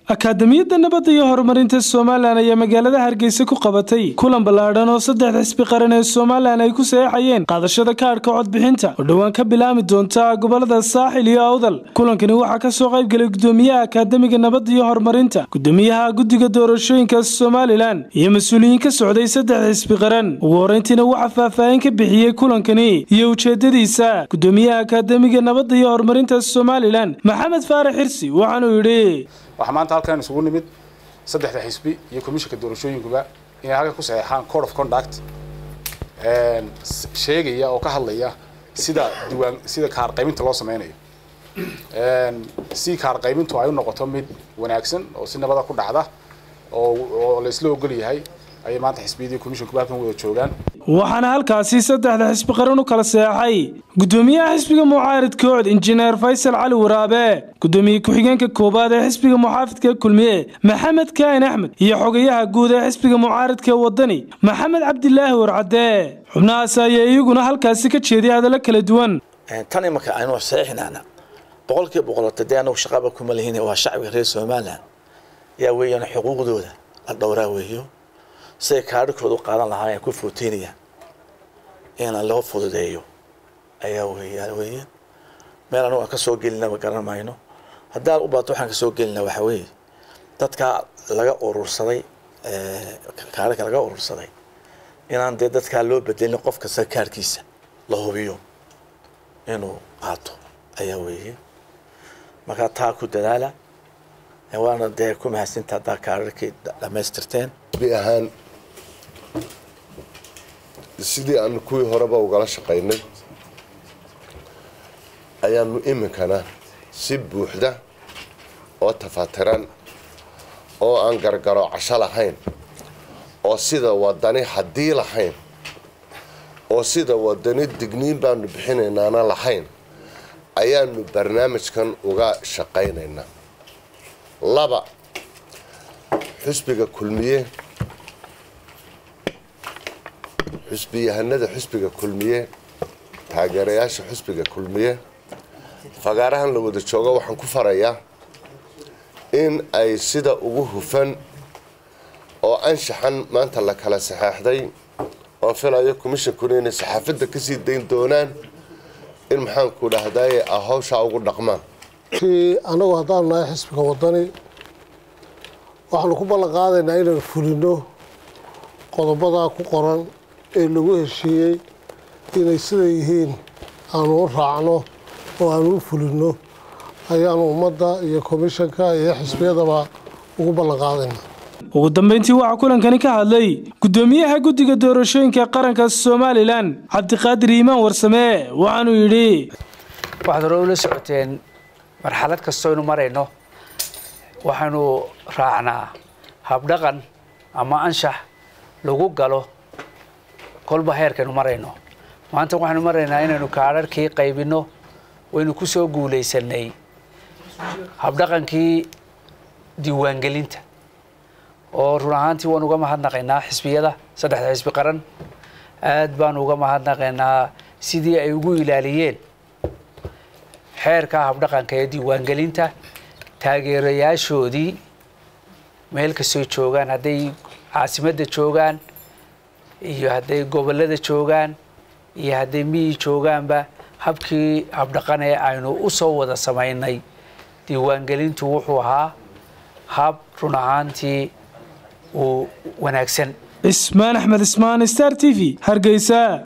akaadamiyadda nabadda iyo horumarinta somalilan ayaa magaalada hargeysa ku qabatay kulan ballaadhan oo saddexda xisbi qaran ee somalilan ay ku saxeexayeen qaadashada kaadhka codbixinta oo dhowaan ka bilaami doonta gobolada saaxil iyo awdal kulankani waxaa ka soo qaybgelay gudoomiyaha akaademiga nabadda iyo horumarinta gudoomiyaha guddiga doorashooyinka somalilan iyo mas-uuliyiin ka socday saddexda xisbi qaran ugu horreyntiina waxaa faahfaahin ka bixiyey kulankani iyo ujeedadiisa gudoomiyaha akaademiga nabadda iyo horumarinta somalilan maxamed faarax xirsi waxaanuu yidhi waxaa maanta halkan isugu nimid saddexda xisbi iyo komishanka doorashooyinkuba inay halkan ku saxeexaan code of conduct sheegaya oo ka hadlaya sida diiwaan sida kaar qaybinta loo sameynayo si kaar qaybintu ay u noqoto mid wanaagsan oo si nabada ku dhacda oo oo la isla ogol yahay ayay maanta xisbiyadii komishankuba halkan wada joogaan waxaana halkaasi saddexda xisbi qaran u kala seexay gudoomiyaha xisbiga mucaaridka cod injineer faysal cali waraabe gudoomiye ku-xigeenka koowaad ee xisbiga muxaafidka kulmiye maxamed kaahin axmed iyo xogayaha guud ee xisbiga mucaaridka wadani maxamed cabdilaahi warcadde xubnahaas ayaa iyaguna halkaasi ka jeeday hadallo kala duwan tan imanka aynu saxiixinaana boqolkiiba boqolota dee anagu shaqaba kuma lihin waa shacbiga reer somalilan yaa weeyaan xuquuqdooda la dhowraa weeyo siday kaadhikooda u qaadan lahaayeen ku footeynayaan ina loo fududeeyo ayaa weeyaan weeye meel anagu aan ka soo gelinaba garan mayno haddaan u baato waxaan ka soo gelinaa waxaa weeye dadka laga urursaday kaadhika laga urursaday inaan dee dadkaa loo bedelin qof kasta kaarkiisa la hubiyo inuu qaato ayaa weeye markaa taa ku dadaala waana dee ku mahadsinta haddaa kaadhikii dhamaystirteen bi ahaan sidii aanu kuwii horeba ugala shaqaynay ayaanu iminkana si buuxda oo tafaatiran oo aan gargaro casho lahayn oo sida wadani haddii lahayn oo sida wadani digniin baanu bixinaynaana lahayn ayaanu barnaamijkan uga shaqaynaynaa laba xusbiga kulmiye xusbiyahanada xusbiga kulmiye taageerayaasha xusbiga kulmiye fagaarahan la wada joogo waxaan ku farayaa in ay sida ugu hufan oo anshaxan maanta la kala saxeexday oon filayo commishonkuna inay saxaafadda kasii dayn doonaan in maxaanku dhahdaye a hawshaa ugu dhaqmaan anagu haddaanu nahay xisbiga wadani waxaanu ku ballan qaadaynaa inaan fulino qodobadaa ku qoran ee lagu heshiiyey inay sida yihiin aanu u raacno oo aanu u fulino ayaanu ummadda iyo komishanka iyo xisbiyadaba ugu ballan qaadaynaa ugu dambeyntii waxaa kulankani ka hadlay gudoomiyaha guddiga doorashooyinka qaranka somalilan cabdiqaadir iimaan warsame waxaanuu yidhi waxaad hore ula socoteen marxalad kastoynu marayno waxaynu raacnaa habdhaqan ama anshax lagu galo kolba heerkaynu marayno maanta waxaynu maraynaa inaynu kaadharhkii qaybinno waynu ku soo guulaysanay habdhaqankii diiwaangelinta oo run ahaantii waan uga mahadnaqaynaa xisbiyada saddexda xisbi qaran aad baanu uga mahadnaqaynaa sidii ay ugu ilaaliyeen xeerka habdhaqanka ee diiwaangelinta taageerayaashoodii meel kastoo joogaan hadday caasimadda joogaan iyo hadday gobollada joogaan iyo hadday miyi joogaanba habkii habdhaqan ee aynu u soo wada samaynay diiwaangelintu wuxuu ahaa hab run ahaantii uu wanaagsan cismaan axmed ismaan star t v hargeysa